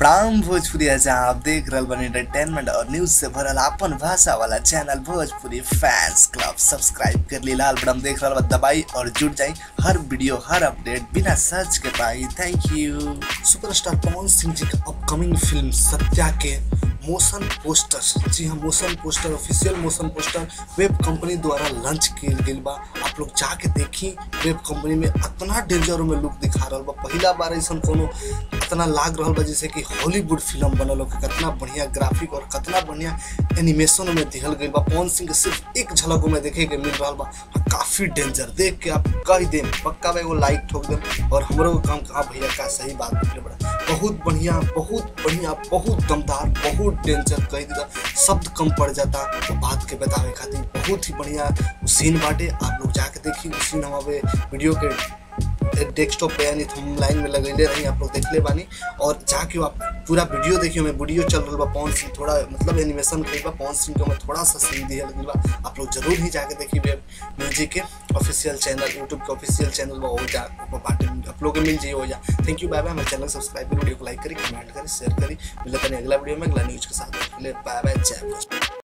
प्राम भोजपुरी जहाँ आप देख रहल बानी एंटरटेनमेंट और न्यूज से भरल आपन भाषा वाला channel Bhojpuri fans club subscribe कर ली लाल बटन देख रहल बा दबाई और जुड़ जाई हर वीडियो हर अपडेट बिना सर्च के पाई thank you superstar Pawan Singh ji का अपकमिंग फिल्म सत्या के मोशन पोस्टर जी हाँ motion poster official motion poster web company द्वारा लॉन्च किया गई बा आप लोग जाके देखी वेब कंपनी में इतना डेंजर में लुक दिखा रहा बा पहला बार ऐसा कोनो इतना लाग रहा बा जैसे कि हॉलीवुड फिल्म बनल हो कितना बढ़िया ग्राफिक और कितना बढ़िया एनिमेशन में दिखल गई बा पवन सिंह के सिर्फ एक झलक में देखे के मिल रहा बा काफी डेंजर देख के आप कह देम पक्का में एगो लाइक ठोक देम और हमरो काम कहा भैया का सही बात निकले बड़ा बहुत बढ़िया बहुत बढ़िया बहुत दमदार बहुत डेंजर कह दिया शब्द कम पड़ जाता तो बात के बतावे खातिर बहुत ही बढ़िया सीन बाटे आप लोग जाके देखी उ सीन हम अबे वीडियो के डेस्कटॉप पे यानी थम लाइन में लगेले रही आप लोग देखले बानी और जाके आप पूरा वीडियो देखियो मैं वीडियो चल रहा बा पवन सिंह थोड़ा मतलब एनिमेशन कई बा पवन सिंह के मैं थोड़ा सा सीन दिया लगी बा आप लोग जरूर ही जाके देखी वेब म्यूजिक के ऑफिशियल चैनल यूट्यूब के ऑफिशियल चैनल बा हो जा बाटे आप लोग के मिल जाइए हो जा थैंक यू बाय बाय हमारे चैनल सब्सक्राइब करी वीडियो को लाइक करी कमेंट करी शेयर करी मिलते हैं अगला वीडियो में अगला न्यूज के साथ बाय बाय जय